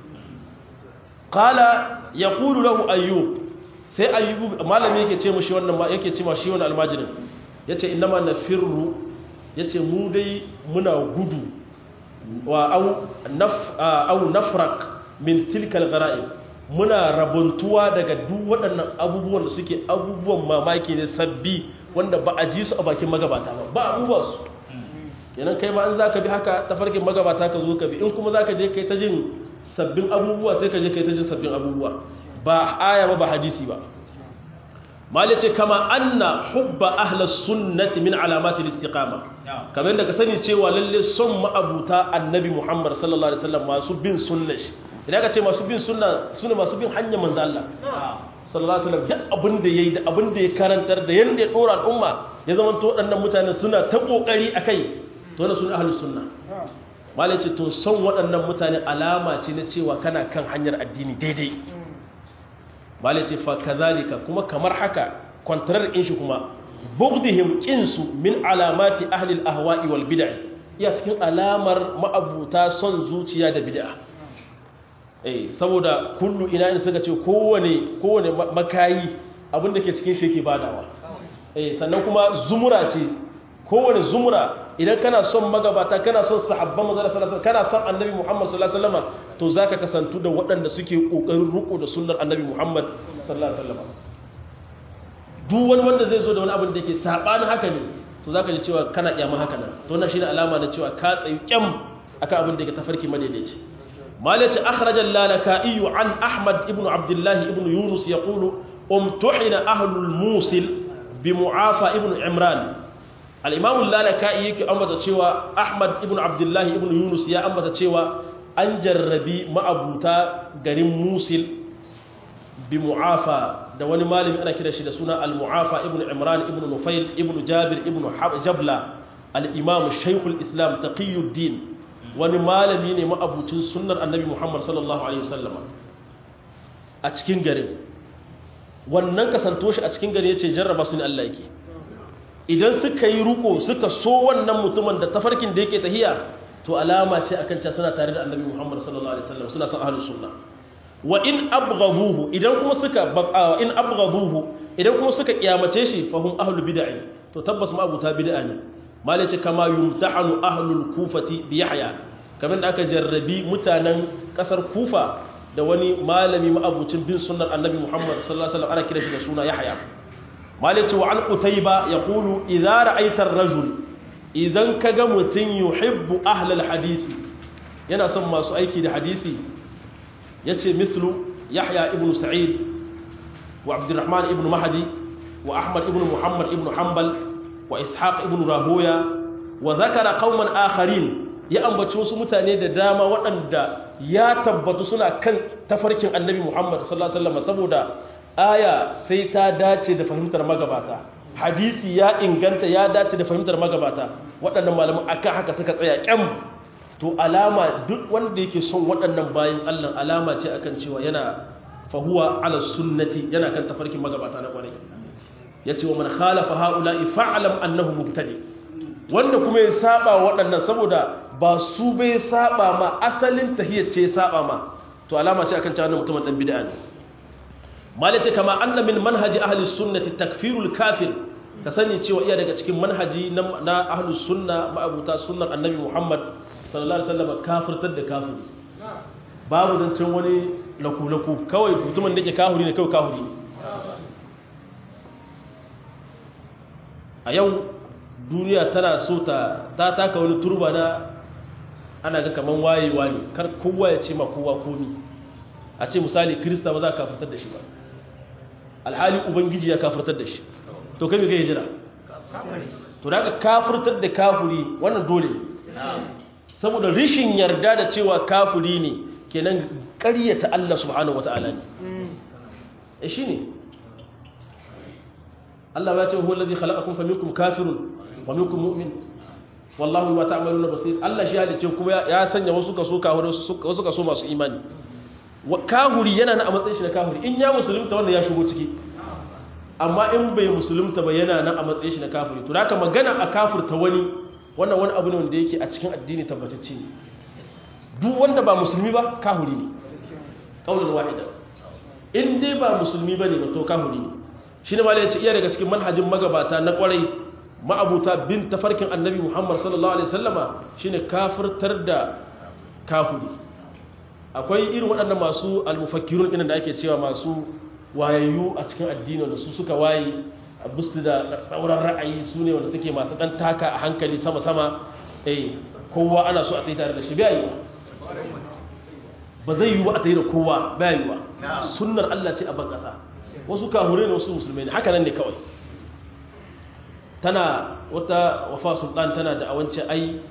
qala yaqulu lahu ayyub sai ayyubu malami yake ce mushi wannan yake ce ma shi wannan almajirin yace innama nafirru yace mu dai muna gudu wa au naf au nafraq min tilka algharaib muna rabuntuwa daga duk waɗannan abubuwan da suke abubuwan mamaki ne sabbi wanda ba a ji su a bakin magabata ba ba abubuwa su kenan kai ma in zaka bi haka tafarkin magabata ka zo ka bi in kuma zaka je kai ta jin sabbin abubuwa sai ka je kai ta jin sabbin abubuwa ba aya ba ba hadisi ba malice kama anna hubba ahlas sunnati min alamatil istiqama kamar da ka sani cewa lalle son ma'abuta annabi Muhammad sallallahu alaihi wasallam masu bin sunna shi idan ka ce masu bin sunna sune masu bin hanyar manzo Allah sallallahu alaihi wasallam duk abin da yayi da abin da ya karantar da yanda ya dora al'umma ya zama to waɗannan mutane suna ta kokari akai to na sunna ahlus sunna malice to son waɗannan mutane alama ce na cewa kana kan hanyar addini daidai malai ce fa kazalika kuma kamar haka kwantarar in shi kuma bughdihim kinsu min alamati ahli al-ahwa'i wal bid'ah iya cikin alamar ma'abuta son zuciya da bid'a eh saboda kullu ina in suka ce kowane kowane makayi abin da ke cikin shi yake badawa eh sannan kuma zumura ce kowane zumura idan kana son magabata kana son sahabban manzon sallallahu alaihi kana son annabi Muhammad sallallahu alaihi wasallam to zaka kasantu da waɗanda suke kokarin ruko da sunnar annabi Muhammad sallallahu alaihi wasallam duk wani wanda zai zo da wani abin da yake sabanin haka ne to zaka ji cewa kana kiyama haka nan to wannan shine alama na cewa ka tsayi kyam akan abin da yake tafarki madaidaici malaci akhraja al-lalaka'i an ahmad ibn abdullah ibn yunus yaqulu umtuhina ahlul musil bi mu'afa ibn imran al'imamun lalaka'i yake ambata cewa ahmad ibn abdullahi ibn yunus ya ambata cewa an jarrabi ma'abuta garin musil bi mu'afa da wani malami ana kira shi da suna al-mu'afa ibn imran ibn nufail ibn jabir ibn jabla al-imam shaikhul islam taqiyuddin wani malami ne ma'abucin sunnar annabi muhammad sallallahu alaihi wasallam a cikin garin wannan kasanto shi a cikin garin yace jarraba su ne Allah yake idan suka yi ruko suka so wannan mutumin da tafarkin da yake tahiya to alama ce akan cewa suna tare da annabi Muhammad sallallahu alaihi wasallam suna son ahlus sunna wa in abghaduhu idan kuma suka in abghaduhu idan kuma suka kiyamace shi fa hum ahlul bid'ah to tabbas ma abuta bid'a ne malace kama yumtahanu ahlul kufati bi yahya kamar da aka jarrabi mutanen kasar kufa da wani malami ma'abucin bin sunnar annabi Muhammad sallallahu alaihi wasallam ana kira shi da suna yahya malice wa an qutayba yaqulu idza ra'aita ar-rajul idan kaga mutun yuhibbu ahlal hadisi yana son masu aiki da hadisi yace mislu yahya ibn sa'id wa abdurrahman ibn mahdi wa ahmad ibn muhammad ibn hanbal wa ishaq ibn rahoya wa zakara qauman akharin ya ambaci wasu mutane da dama waɗanda ya tabbatu suna kan tafarkin annabi muhammad sallallahu alaihi wasallam saboda aya sai ta dace da fahimtar magabata hadisi ya inganta ya dace da fahimtar magabata waɗannan malaman akan haka suka tsaya kyam to alama duk wanda yake son waɗannan bayan Allah alama ce akan cewa yana fahuwa ala sunnati yana kan tafarkin magabata na ƙwarai yace wa man khalafa haula'i fa'lam annahu mubtadi wanda kuma ya saba waɗannan saboda ba su bai saba ma asalin tahiyyar ce saba ma to alama ce akan cewa wannan mutumin dan bid'a ne malace kama anna min manhaji ahli sunnati takfirul kafir ka sani cewa iya daga cikin manhaji na ahli sunna ma'abuta sunnar annabi Muhammad sallallahu alaihi wasallam kafirtar da kafiri babu zancen wani laku-laku kawai mutumin da ke kafiri ne kawai kafiri a yau duniya tana so ta ta taka wani turba na ana ga kaman wayewa ne kar kowa ya ce ma kowa komi a ce misali kirista ba za ka kafirtar da shi ba alhali ubangiji ya kafirtar da shi to kai kai jira to da ka kafirtar da kafiri wannan dole saboda rishin yarda da cewa kafiri ne kenan ƙaryata Allah subhanahu wata'ala ne e shine Allah ya ce huwa alladhi khalaqakum faminkum kafirun wa minkum mu'min wallahu bima ta'maluna basir Allah shi halice kuma ya sanya wasu kaso kafiri wasu kaso masu imani kahuri yana na a matsayin shi na kahuri in ya musulunta wanda ya shigo ciki amma in bai musulunta ba yana nan a matsayin shi na kafiri to haka magana a kafirta wani wannan wani abu ne wanda yake a cikin addini tabbatacce ne duk wanda ba musulmi ba kahuri ne kaulan wahida in dai ba musulmi bane ba to kahuri ne shi ne malai ya ce iya daga cikin manhajin magabata na kwarai ma'abuta bin tafarkin annabi muhammad sallallahu alaihi sallama shine kafirtar da kafuri akwai irin waɗannan masu almufakkirun ɗin da ake cewa masu wayayyu a cikin addini wanda su suka waye a bustu da tsauran ra'ayi su ne wanda suke masu ɗan taka a hankali sama-sama eh kowa ana so a tsaye tare da shi bai yi ba zai yi wa a tsaye da kowa bai yi wa sunnar allah ce a ban ƙasa wasu kahure ne wasu musulmai ne haka nan ne kawai tana wata wafa sultan tana da awance ai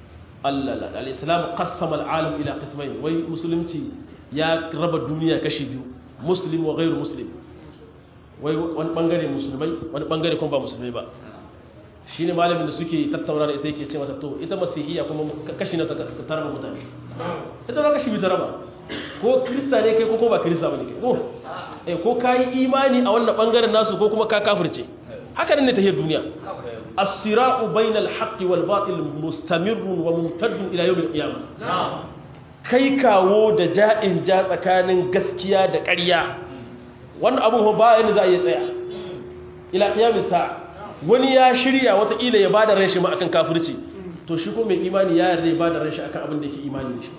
al-islam qassama al-alam ila qismayn wai musulunci ya raba duniya kashi biyu muslim wa ghairu muslim wai wani bangare musulmai wani bangare kuma ba musulmai ba shine malamin da suke tattauna da ita yake ce mata to ita masihiyya kuma kashi na ta taraba mutane ita ba kashi biyu ta raba ko krista ne kai ko kuma ba krista bane kai ko eh ko kai imani a wannan bangaren nasu ko kuma ka kafirce haka ne ta hiyar duniya as-sira'u bainal haqqi wal batil mustamirrun wa mumtaddun ila yawmil qiyamah kai kawo da ja'in ja tsakanin gaskiya da ƙarya wannan abun ba yana za a yi tsaya ila qiyamis sa wani ya shirya wata ila ya bada ran shi ma akan kafirci to shi ko mai imani ya yarda ya bada ran shi akan abin da yake imani shi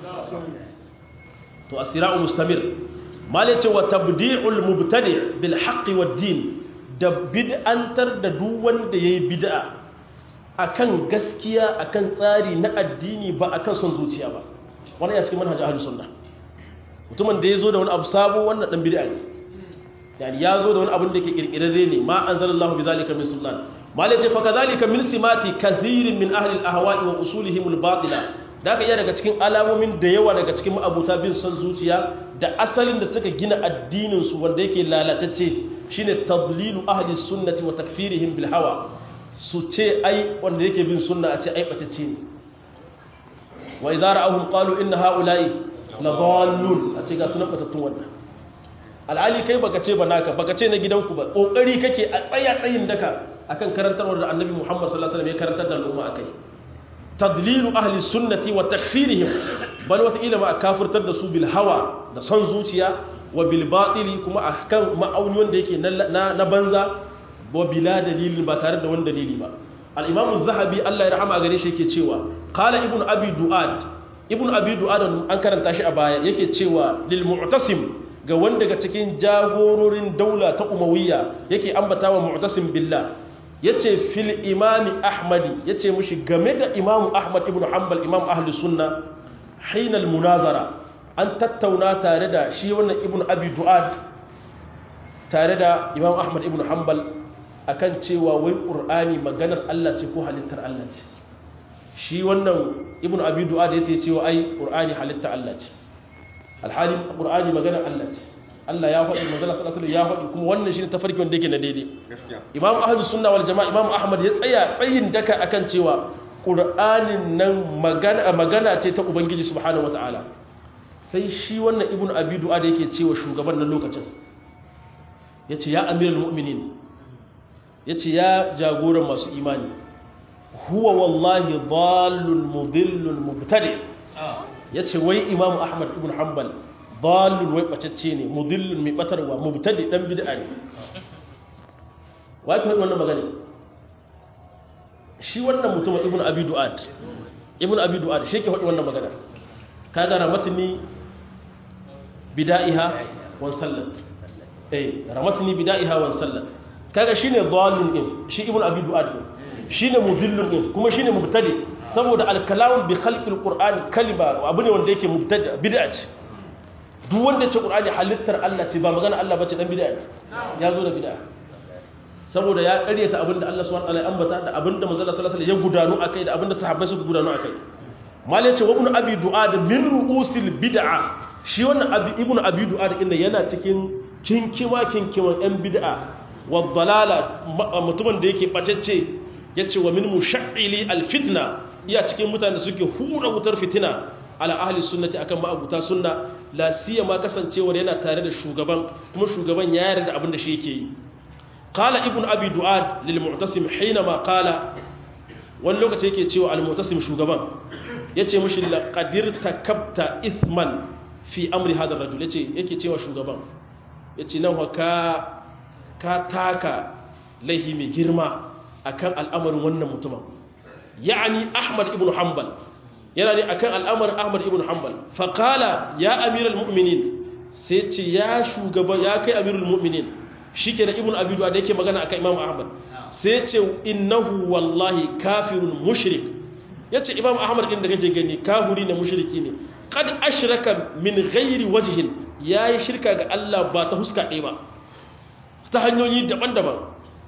to as-sira'u mustamir malai ce wa tabdi'ul mubtadi' bil haqqi wad din da bid'antar da duk wanda yayi bid'a akan gaskiya akan tsari na addini ba akan son zuciya ba wannan ya cikin manhaj ahlus sunna mutumin da yazo da wani abu sabo wannan dan bid'a ne yani yazo da wani abin da yake kirkirarre ne ma anzalallahu bizalika min sultan malai ce fa kadhalika min simati kathirin min ahli al-ahwa'i wa usulihim al-batila da aka iya daga cikin alamomin da yawa daga cikin ma'abuta bin son zuciya da asalin da suka gina addininsu wanda yake lalatacce shine tadlilu ahli sunnati wa takfirihim bil hawa su ce ai wanda yake bin sunna a ce ai batacce ne wa idza ra'awhum qalu inna ha'ula'i la dallun a ce ga sunan batattun wannan al'ali kai baka ce ba naka baka ce na gidanku ba kokari kake a tsaya tsayin daka akan karantarwar da annabi Muhammad sallallahu alaihi wasallam ya karantar da al'umma akai tadlilu ahli sunnati wa takfirihim bal wata ila ma kafirtar da su bil hawa da son zuciya wa bil batili kuma akan ma'auni wanda yake na na banza wa bila dalilin ba tare da wani dalili ba al imam az-zahabi Allah ya rahama gare shi yake cewa qala ibn abi duad ibn abi duad an karanta shi a baya yake cewa lil mu'tasim ga wanda daga cikin jagororin daula ta umawiyya yake ambata wa mu'tasim billah ya ce fil imami ahmadi ya ce mushi game da imamu ahmad ibn hanbal imam ahli sunna hainal munazara an tattauna tare da shi wannan ibn abi du'ad tare da imam ahmad ibn hanbal akan cewa wai qur'ani maganar Allah ce ko halittar Allah ce shi wannan ibn abi du'ad ya ce cewa ai qur'ani halittar Allah ce alhali qur'ani maganar Allah ce Allah ya faɗi manzala sallallahu alaihi ya faɗi kuma wannan shine tafarki wanda yake na daidai Imam Ahlus Sunna wal Jama'a Imam Ahmad ya tsaya tsayin daka akan cewa Qur'anin nan magana magana ce ta Ubangiji subhanahu wataala sai shi wannan Ibn Abi Du'a da yake cewa shugaban nan lokacin yace ya Amirul Mu'minin yace ya jagoran masu imani huwa wallahi dhallun mudillun mubtadi yace wai Imam Ahmad ibn Hanbal dalil wai bacacce ne mudillun mai batarwa mubtadi dan bid'a ne wai kai wannan magana shi wannan mutum ibn abi du'ad ibn abi du'ad shi ke faɗi wannan magana kaga ramatni bida'iha wa sallat eh ramatni bida'iha wa sallat kaga shine dalil din shi ibn abi du'ad din shine mudillun din kuma shine mubtadi saboda al-kalam bi khalqil qur'an kalima abu ne wanda yake mubtadi bid'a ce duk wanda ce ƙur'ani halittar Allah ce ba magana Allah bace dan bid'a ya zo da bid'a saboda ya ƙaryata abinda Allah subhanahu wa ta'ala ya ambata da abinda manzo Allah sallallahu alaihi wasallam ya gudanu akai da abinda sahabbai suka gudanu akai mal yace wa ibn abi du'ad min ru'usil bid'a shi wannan abi ibn abi du'ad inda yana cikin kinkima kinkiman yan bid'a wa dalala mutumin da yake bacecce yace wa min mushaili al fitna iya cikin mutanen da suke hura wutar fitina ala ahli sunnati akan ma'abuta sunna la siyama kasancewar yana tare da shugaban kuma shugaban ya yarda abin da shi yake yi qala ibnu abi du'ad lil mu'tasim hinama qala wani lokaci yake cewa al-mutasim shugaban yace mishi laqadir takabta ithman fi amri hadha ar-rajul yace yake cewa shugaban yace nan ka ka taka laihi mai girma akan al'amarin wannan mutumin ya'ani ahmad ibn hanbal yana ne akan al'amarin ahmad ibn hanbal faqala ya amiral mu'minin sai ce ya shugaba ya kai amirul mu'minin shike da ibn abi da yake magana akan imam ahmad sai ce innahu wallahi kafirun mushrik yace imam ahmad din da kake gani kafiri ne mushriki ne qad ashraka min ghairi wajhin yayi shirka ga Allah ba ta huska ɗaya ba ta hanyoyi daban-daban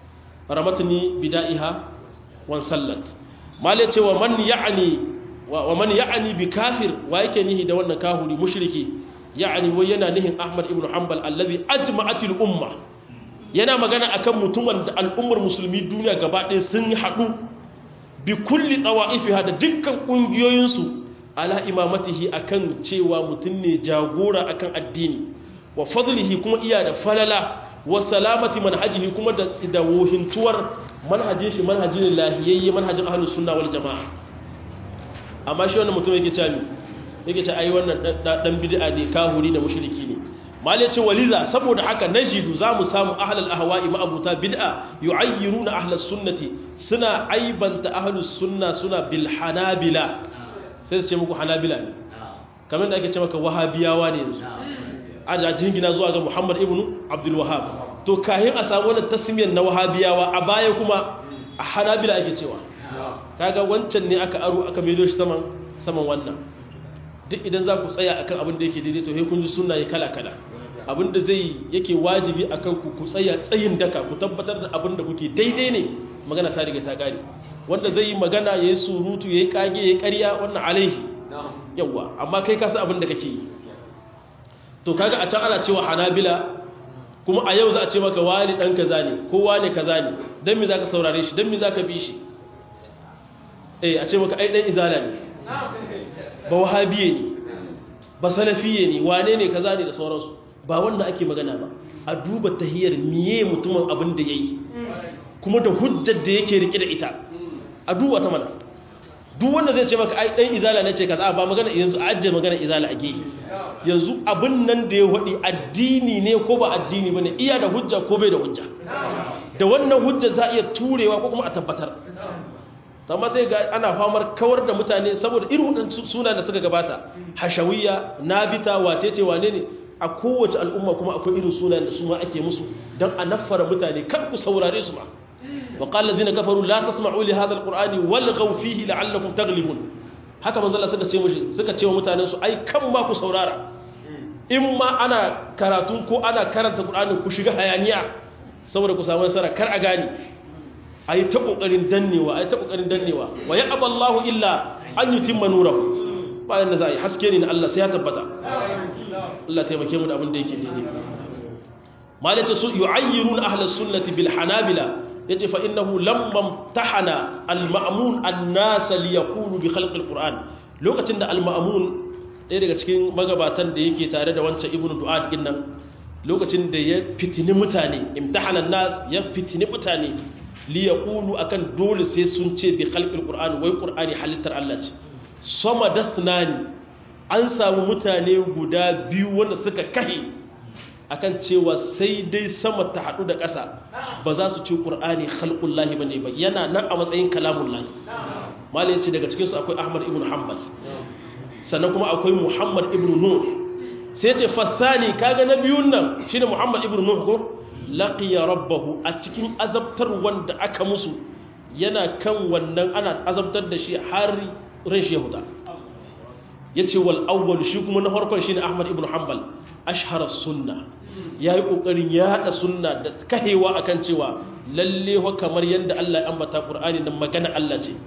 ramatni bida'iha wan sallat mal yace wa man ya'ni wa man ya'ni bi kafir wa yake nihi da wannan kafiri mushriki ya'ni wai yana nihin ahmad ibn hanbal allazi ajma'atil umma yana magana akan mutumin da al'ummar musulmi duniya gaba ɗaya sun haɗu bi kulli tsawa'ifiha da dukkan ƙungiyoyinsu ala imamatihi akan cewa mutum ne jagora akan addini wa fadlihi kuma iya da falala wa salamati manhajihi kuma da da wohintuwar manhajin shi manhajin lahiyayye manhajin ahlus sunna wal jamaa amma shi wannan mutum yake cewa yake cewa ai wannan dan bid'a ne kahuri da mushriki ne malai ce waliza saboda haka najidu za mu samu ahlal ahwa'i ma'abuta bid'a yu'ayyiruna ahlus sunnati suna aibanta ahlus sunna suna bil hanabila sai su ce muku hanabila ne kamar da ake ce maka wahabiyawa ne yanzu a jingina zuwa ga muhammad ibn abdul wahab to kahin a samu wannan tasmiyar na wahabiyawa a baya kuma a hanabila ake cewa kaga wancan ne aka aro aka maido shi saman saman wannan duk idan za ku tsaya akan abin da yake daidai to sai kun ji sunnaye kala kala abin da zai yake wajibi akan ku ku tsaya tsayin daka ku tabbatar da abin da kuke daidai ne magana ta riga ta gare wanda zai yi magana yayi surutu yayi kage yayi ƙarya wannan alaihi yawa amma kai ka san abin da kake yi to kaga a can ana cewa hanabila kuma a yau za a ce maka wani dan kaza ne ko wani kaza ne dan me zaka saurare shi dan me zaka bi shi eh a ce maka ai dan izala ne ba wahabiye ne ba salafiye ne wane ne kaza ne da sauransu ba wanda ake magana ba a duba tahiyar miye mutumin abin da yayi kuma da hujjar da yake rike da ita a duba ta mana duk wanda zai ce maka ai dan izala ne ce kaza ba magana yanzu ajje magana izala a gehe yanzu abin nan da ya wadi addini ne ko ba addini bane iya da hujja ko bai da hujja da wannan hujja za a iya turewa ko kuma a tabbatar amma sai ga ana famar kawar da mutane saboda irin waɗansu suna da suka gabata hashawiyya nabita wace ce wane ne a kowace al'umma kuma akwai irin sunan da su ma ake musu don a naffara mutane kan ku saurare su ma wa qala allazina kafaru la tasma'u li hadha alqur'ani walghaw fihi la'allakum taghlibun haka manzo Allah suka ce mushi suka ce wa mutanen su ai kan ma ku saurara in ma ana karatu ko ana karanta qur'ani ku shiga hayaniya saboda ku samu nasara kar a gani a yi ta ƙoƙarin dannewa a yi ta ƙoƙarin dannewa wa ya aballahu illa an yi timma nurahu bayan da za a yi haske ne na Allah sai ya tabbata Allah taimake mu da abin da yake daidai malace su yu'ayyiruna ahlus sunnati bil hanabila yace fa innahu lamma tahana al ma'mun an-nas li yaqulu bi khalqi al-qur'an lokacin da al ma'mun ɗaya daga cikin magabatan da yake tare da wancan ibnu du'ad din nan lokacin da ya fitini mutane imtahana an-nas ya fitini mutane li yaqulu akan dole sai sun ce bi khalqil qur'an wai qur'ani halittar Allah ce sama dathnani an samu mutane guda biyu wanda suka kahe akan cewa sai dai sama ta hadu da ƙasa ba za su ce qur'ani khalqullahi bane ba yana nan a matsayin kalamullahi malai ce daga cikin su akwai ahmad ibn hanbal sannan kuma akwai muhammad ibn nuh sai ce fasani kaga na biyun nan shine muhammad ibn nuh ko laqiya rabbahu a cikin azabtar wanda aka musu yana kan wannan ana azabtar da shi har ran shi yahuda yace wal awwal shi kuma na farkon shine ahmad ibn hanbal ashhara sunna yayi kokarin ya hada sunna da kahewa akan cewa lalle wa kamar yanda Allah ya ambata qur'ani nan magana Allah ce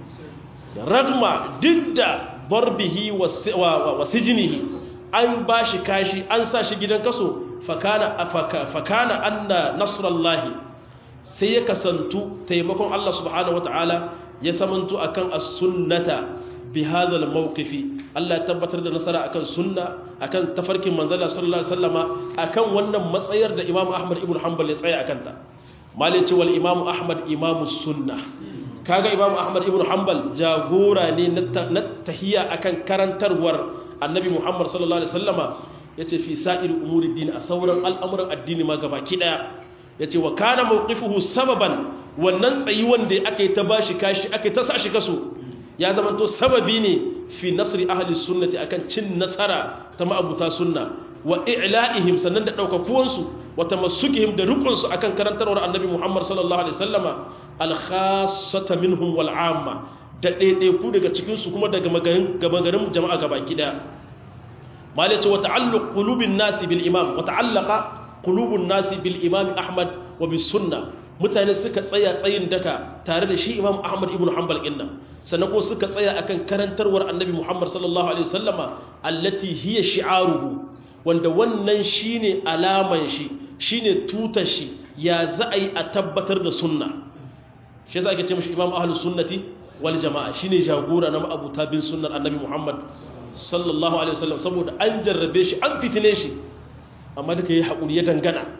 ragma didda darbihi wa sijnihi an bashi kashi an sa shi gidan kaso fakana afaka fakana anna nasrallahi sai ya kasantu taimakon Allah subhanahu wataala ya samantu akan as-sunnata bi hadha al-mawqifi Allah ya tabbatar da nasara akan sunna akan tafarkin manzala sallallahu alaihi wasallama akan wannan matsayar da Imam Ahmad ibn Hanbal ya tsaya akan ta malice wal Imam Ahmad imamu sunna kaga imam ahmad ibn hanbal jagora ne na tahiya akan karantarwar annabi muhammad sallallahu alaihi wasallama yace fi sa'ir umuri din a sauran al'amuran addini ma gabaki daya yace wa kana mawqifuhu sababan wannan tsayi wanda aka yi ta bashi kashi aka yi ta sashi kaso ya zamanto sababi ne fi nasri ahli sunnati akan cin nasara ta ma'abuta sunna wa i'la'ihim sannan da daukakuwansu wa tamassukihim da rukunsu akan karantarwar annabi Muhammad sallallahu alaihi wasallama al-khassata minhum wal 'amma da ɗaiɗaiku daga cikin su kuma daga magarin jama'a gabaki daya malace wa ta'alluq qulubin nasi bil imam wa ta'allaqa qulubun nasi bil imam Ahmad wa bis sunnah mutane suka tsaya tsayin daka tare da shi imam ahmad ibn hanbal inna sannan ko suka tsaya akan karantarwar annabi muhammad sallallahu alaihi wasallama allati hiya shi'aruhu wanda wannan shine alaman shi shine tutar shi ya za a yi a tabbatar da sunna shi yasa ake ce mishi imam ahlus sunnati wal jama'a shine jagora na ma'abuta bin sunnar annabi muhammad sallallahu alaihi wasallam saboda an jarrabe shi an fitine shi amma duka yi haƙuri ya dangana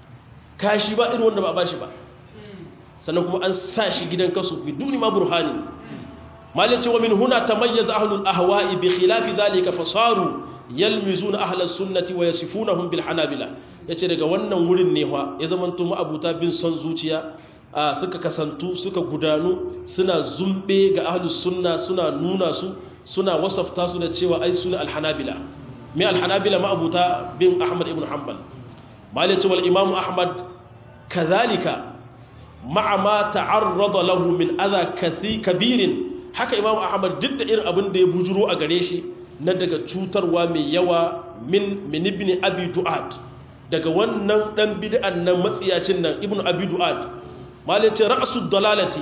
kashi ba irin wanda ba ba shi ba sannan kuma an sa shi gidan kasu bi duni ma burhani malin cewa min huna tamayyaza ahlul ahwa'i bi khilafi dhalika fasaru yalmizuna ahlus sunnati wa yasifunahum bil hanabila yace daga wannan wurin ne fa ya zamanto ma'abuta bin son zuciya suka kasantu suka gudanu suna zumbe ga ahlus sunna suna nuna su suna wasafta su da cewa ai suna al hanabila me al hanabila ma'abuta bin ahmad ibn hanbal malin cewa al imam ahmad kadhalika ma'a ma ta'arrada lahu min adha kathi kabirin haka imamu ahmad duk da irin abin da ya bujuro a gare shi na daga cutarwa mai yawa min min ibn abi du'ad daga wannan dan bid'an nan matsiyacin nan ibn abi du'ad malai ce ra'su dalalati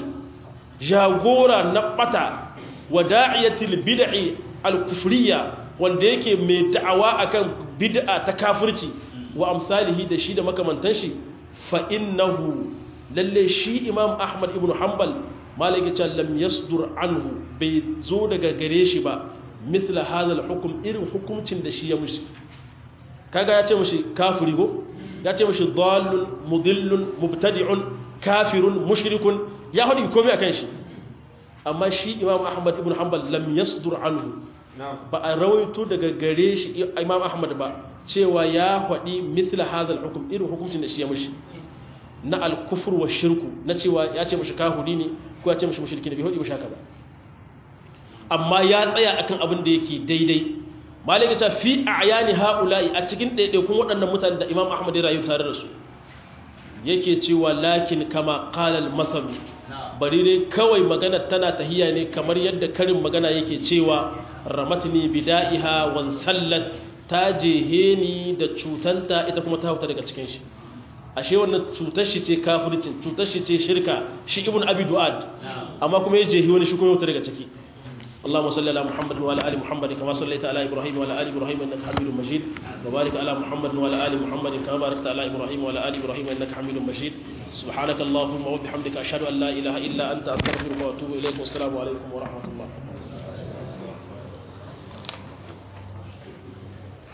jagora na bata wa da'iyatil bid'i al-kufriyya wanda yake mai da'awa akan bid'a ta kafirci wa amsalihi da shi da makamantan shi fa innahu lalle shi imam ahmad ibn hanbal malaki ce lam yasdur anhu bai zo daga gare shi ba mithla hadha hukum irin hukuncin da shi ya mushi kaga ya ce mushi kafiri go ya ce mushi dallun mudillun mubtadi'un kafirun mushrikun ya hadi komai akan shi amma shi imam ahmad ibn hanbal lam yasdur anhu ba a rawaito daga gare shi imam ahmad ba cewa ya faɗi mithla hadha hukum irin hukuncin da shi ya mushi na alkufur wa shirku na cewa ya ce mashi kahuri ne ko ya ce mashi mushriki ne bai hudu shaka ba amma ya tsaya akan abin da yake daidai malaka ta fi a'yani haula'i a cikin ɗaiɗaikun waɗannan mutanen da imam ahmad ya rayu tare da su yake cewa lakin kama qala al-masal bari dai kawai magana tana tahiya ne kamar yadda karin magana yake cewa ramatni bida'iha wan sallat ta jehe ni da cutanta ita kuma ta hauta daga cikin shi ashe wannan cutar shi ce kafircin cutar shi ce shirka shi ibn abi du'ad amma kuma ya jehi wani shi kuma wuta daga ciki اللهم صل على محمد وعلى ال محمد كما صليت على ابراهيم وعلى ال ابراهيم انك حميد مجيد وبارك على محمد وعلى ال محمد كما باركت على ابراهيم وعلى ال ابراهيم انك حميد مجيد سبحانك اللهم وبحمدك اشهد ان لا اله الا انت استغفرك واتوب اليك والسلام عليكم ورحمه الله